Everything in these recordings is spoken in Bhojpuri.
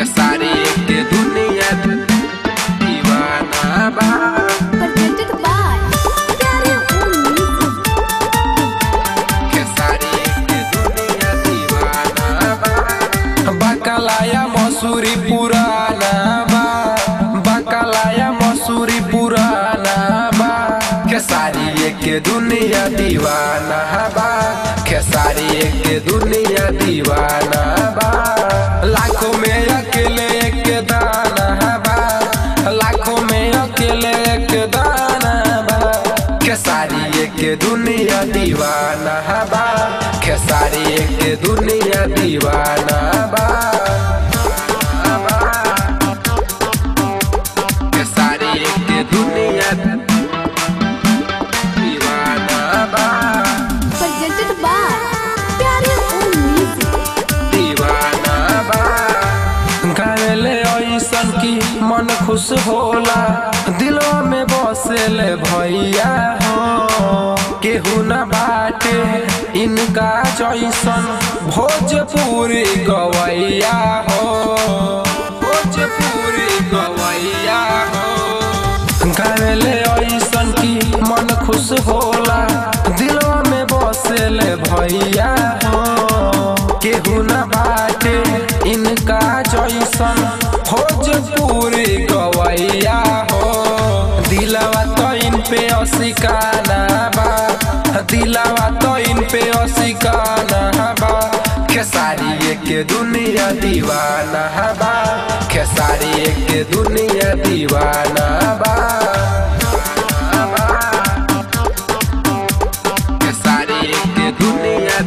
खेसारी के दुनिया दीवाना बा presented by Pyare Own Music. Khesari के दुनिया दीवाना बा बकलाया मसूरी पुराना बा बकलाया मसूरी पुराना बा खेसारी के दुनिया दीवाना बा खेसारी के दुनिया दीवाना बा लाखों में अकेले एक दाना बा लाखों में अकेले एक दाना बा खेसारी के दुनिया दीवाना बा खेसारी के दुनिया दीवाना बा खेसारी के दुनिया दीवाना बा Presented by Pyare Own Music. दीवाना बा गावेले ऐसन की मन खुश होला दिलवा में बसेले भैया हो केहू न बाटे इनका जैसन भोजपुरी गवैया हो भोजपुरी गवैया हो गावेले ऐसन की मन खुश होला दिलवा में बसेले भैया हो केहू न बाटे इनका जैसन भोजपुरी गवैया हो दिलवा तो इन पे असिकाना बा दिलवा तो इन पे असिकाना बा खेसारी के दुनिया दीवाना बा खेसारी के दुनिया दीवाना बा खेसारी के दुनिया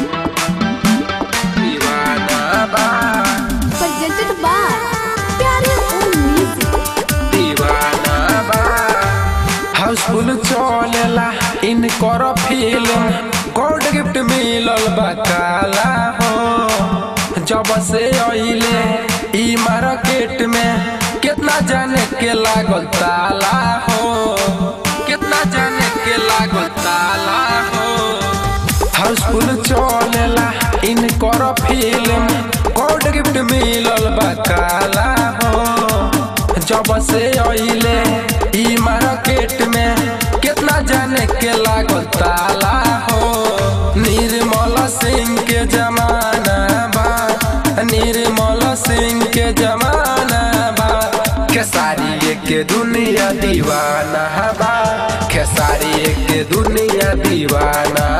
दीवाना बा Presented by Pyare Own Music. दीवाना बा हाउसफुल चलेला इनकर फिल्म गोल्ड गिफ्ट मिलल बा काला हो जब से अइले ई मार्केट में कितना जाने के लागल ताला हो कितना जाने के लागल ताला हो हाउसफुल चलेला इनकर फिल्म गोल्ड गिफ्ट मिलल बा काला हो जब से अइले ई मार्केट में कितना जाने के लागल ताला हो निर्मल सिंह के जमाना बा निर्मल सिंह के जमाना बा खेसारी के दुनिया दीवाना बा खेसारी के दुनिया दीवाना